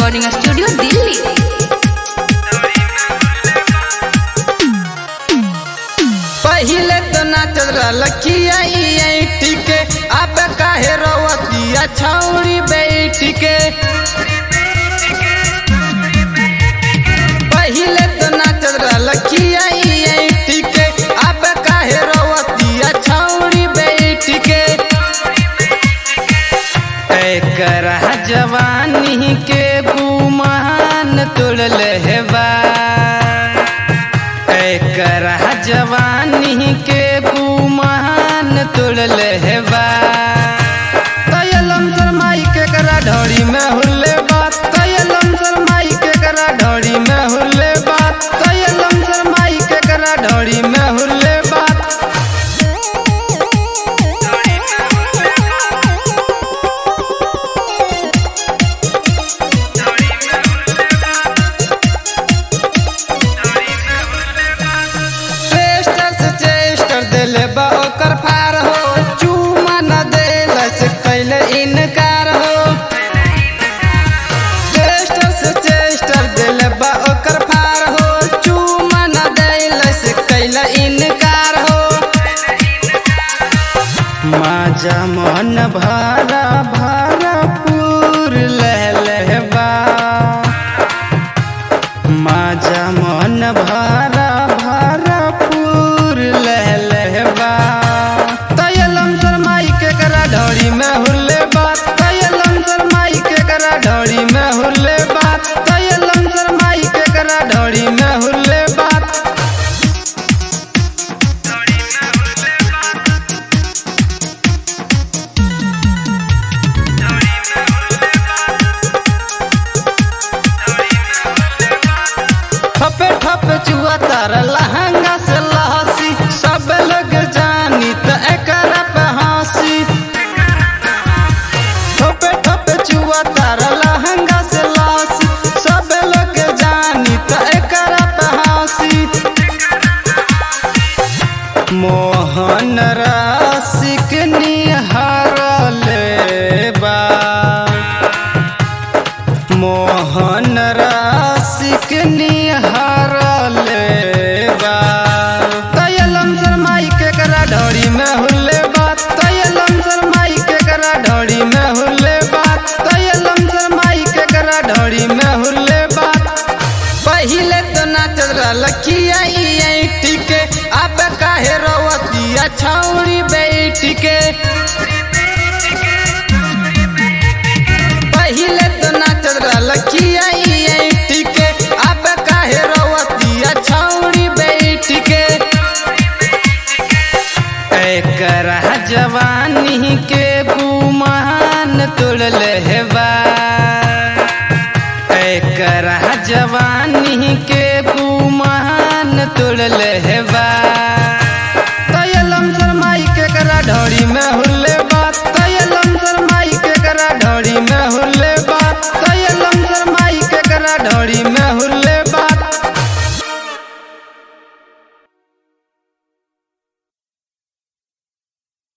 recording studio Delhi पहिले तो नाचल लखिया टिके अब काहे रवतिया छौरी बैठ के पहिले तो नाचल लखिया टिके अब काहे रवतिया छौरी बैठ के एकर जवानी के गुमान तोड़ल हेबा एकर जवानी के गुमान तोड़ल हेबा कयलम शर्माई के करा ढोरी में हुल्ले बात कयलम शर्माई के करा ढोरी में हुल्ले बात कयलम शर्माई के करा ढोरी में हुल्ले बात टेस्टर से चेस्टर दिले बा ओकर फार हो चूमा न देला से कैले इनकार हो टेस्टर से चेस्टर दिले बा ओकर फार हो चूमा न देला से कैले इनकार हो माजा मन भरा भरा पूर लहलहबा माजा मन भरा भरा पूर लहलहबा तयलम शर्माई के करा ढोरी में हुल्ले बात तयलम शर्माई के करा ढोरी में हुल्ले बात तयलम शर्माई के करा ढोरी में हुल्ले बात ठपे ठपे चुआ तार लहंगा से लहसी सब लोग जानी त एकरा पे हंसी ठपे ठपे चुआ तार लहंगा से लहसी सब लोग जानी त एकरा पे हंसी मोहन रसिक निहारले बा मोहन रसिक निहारले बा तयलम शर्माई के करा ढोरी में हुल्ले बात तयलम शर्माई के करा ढोरी में हुल्ले बात तयलम शर्माई के करा ढोरी में हुल्ले बात पहिले तो नाचल लखिया टिके अब काहे रवतिया छौरी बैठ के पहिले तो नाचल लखिया टिके अब काहे रवतिया छौरी बैठ के एकर जवानी के गुमान तोड़ल हेबा एकर